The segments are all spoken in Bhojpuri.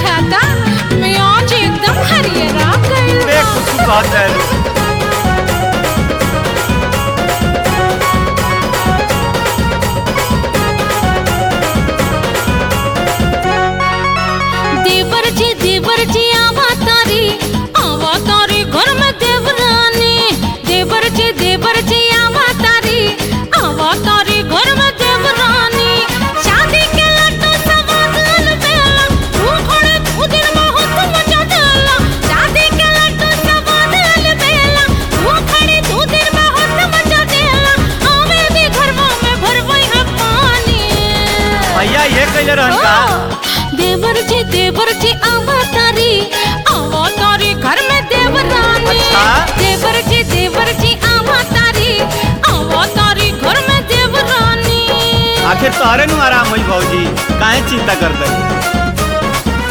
बुझाता मियाज एकदम हरियरा गइल बे बा। कुछ बात है देवर जी देवर जी आवा तारी आवा तारी घर में देवरानी देवर जी देवर जी आवा तारी आवा तारी घर में देवरानी शादी के लड्डू सवाद अलबेला तू खड़े तू दिन बहुत मजा देला शादी के लड्डू सवाद अलबेला तू खड़े तू दिन बहुत मजा देला आवे भी घर में भरवई है पानी भैया ये कैले रहन का देवर जी देवर जी आवा तारी आवा तारी घर में देवरानी अच्छा? देवर जी देवर जी आवा तारी आवा तारी घर में देवरानी आखिर तोहरे नु आराम होई भौजी काहे चिंता करते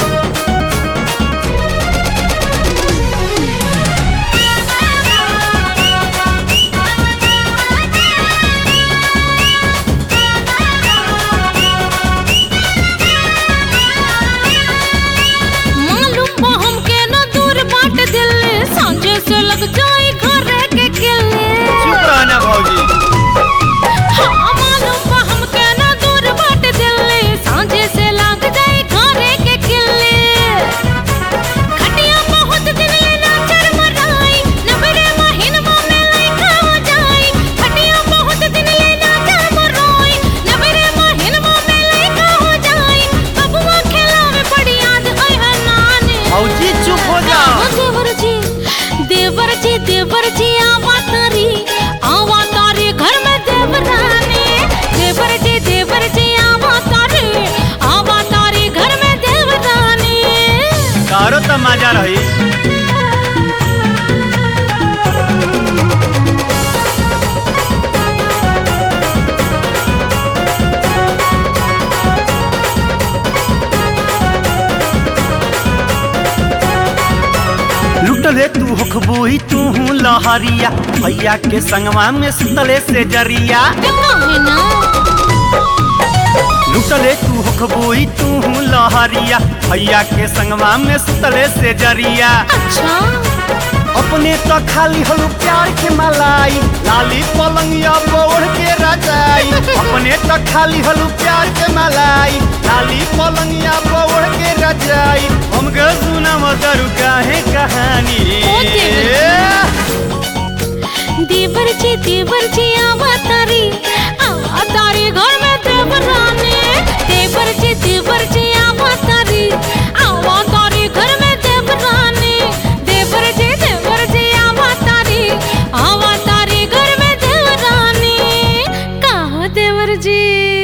मालूम बा हमके न दूर बाट दिल्ली सांझे से लग जाई घर के किले चुप रहना भौजी हाँ मालूम बा हमके न दूर बाट दिल्ली सांझे से लग जाई घर के किले खटिया बहुत दिन ले ना चर मराई नबरे महीनवा में लइका हो जाई खटिया बहुत दिन ले ना चर मराई नबरे महीनवा में लइका हो जाई बबुआ खेलावे बड़ी याद आई है नानी भौजी चुप हो जा हाँ, देवर जी देवर जी देवर जी आवा तारी आवा तारी घर में देवरानी देवर जी देवर जी आवा तारी आवा तारी घर में देवरानी तारो त मजा रही लुटले तू हखबोई तू लहरिया भैया के संगवा में सुतले से जरिया काहे ना लुटले तू हखबोई तू लहरिया भैया के संगवा में सुतले से जरिया अच्छा अपने तो खाली हलू प्यार के मलाई लाली पलंगिया बोढ़ के रजाई अपने तो खाली हलू प्यार के मलाई लाली पलंगिया बोढ़ के रजाई हम ग सुना मदरू काहे कहानी ओ देवर जी देवर जी आवा तारी आवा तारी घर में देवरानी देवर जी देवर जी आवा तारी आवा तारी घर में देवरानी देवर जी देवर जी आवा तारी आवा तारी घर में देवरानी कहो देवर जी